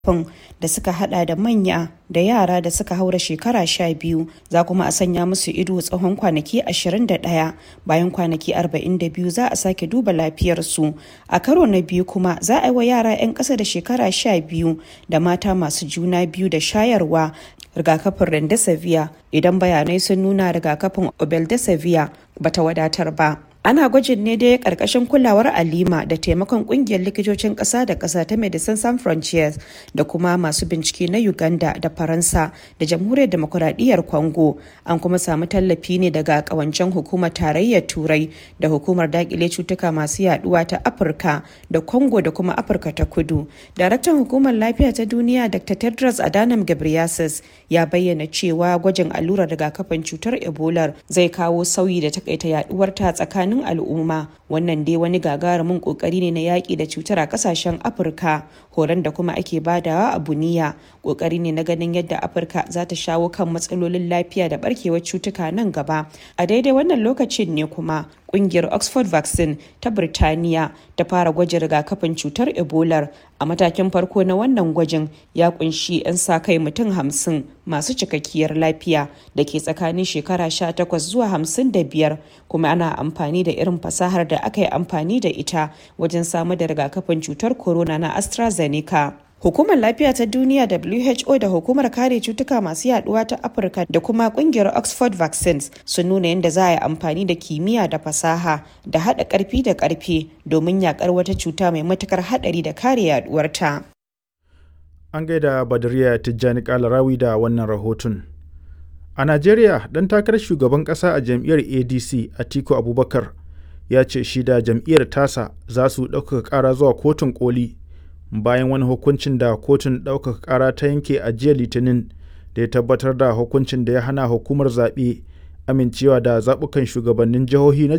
rigakafin da suka hada da manya da yara da suka haura shekara 12 za kuma a sanya musu ido tsawon kwanaki 21 bayan kwanaki 42 za a sake duba lafiyarsu a karo na biyu kuma za a yi wa yara 'yan ƙasa da shekara 12 da mata masu juna biyu da shayarwa rigakafin remdesivir idan bayanai sun nuna rigakafin obeldesivir bata wadatar ba ana gwajin ne dai karkashin kulawar alima da taimakon kungiyar likitocin ƙasa da ƙasa ta medecines sans frontières da kuma masu bincike na uganda da faransa da jamhuriyar demokuraɗiyyar congo an kuma samu tallafi ne daga ƙawancen hukumar tarayyar turai da hukumar dakile cutuka masu yaduwa ta afirka da congo da kuma afirka ta kudu daraktan hukumar lafiya ta duniya dr tedros adhanom ghebreyesus ya bayyana cewa gwajin allurar rigakafin cutar ebola zai kawo sauyi da takaita yaduwarta tsakanin tsakanin al'umma wannan dai wani gagarumin kokari ne na yaƙi da cutar a ƙasashen afirka horon da kuma ake badawa a buniya kokari ne na ganin yadda afirka za ta shawo kan matsalolin lafiya da barkewar cutuka nan gaba a daidai wannan lokacin ne kuma kungiyar oxford vaccine ta birtaniya ta fara gwajin rigakafin cutar ebola a matakin farko na wannan gwajin ya kunshi 'yan sa kai mutum hamsin masu cikakkiyar lafiya da ke tsakanin shekara 18 zuwa 55 kuma ana amfani da irin fasahar da aka yi amfani da ita wajen samar da rigakafin cutar corona na astrazeneca Hukumar Lafiya ta Duniya WHO da Hukumar Kare Cutuka Masu Yaduwa ta Afirka da kuma kungiyar Oxford Vaccines sun nuna yadda za a yi amfani da kimiyya da fasaha da haɗa ƙarfi da ƙarfe domin yakar wata cuta mai matukar haɗari da kare yaduwarta. An gaida Badariya Tijjani Kalarawi da wannan rahoton. A Najeriya, ɗan takarar shugaban ƙasa a jam'iyyar ADC Atiku Abubakar ya ce shi da jam'iyyar tasa za su ɗaukaka ƙara zuwa kotun koli bayan wani hukuncin da kotun ɗaukaka ƙara ta yanke a jiya litinin da ya tabbatar da hukuncin da ya hana hukumar zaɓe amincewa da zaɓukan shugabannin jihohi na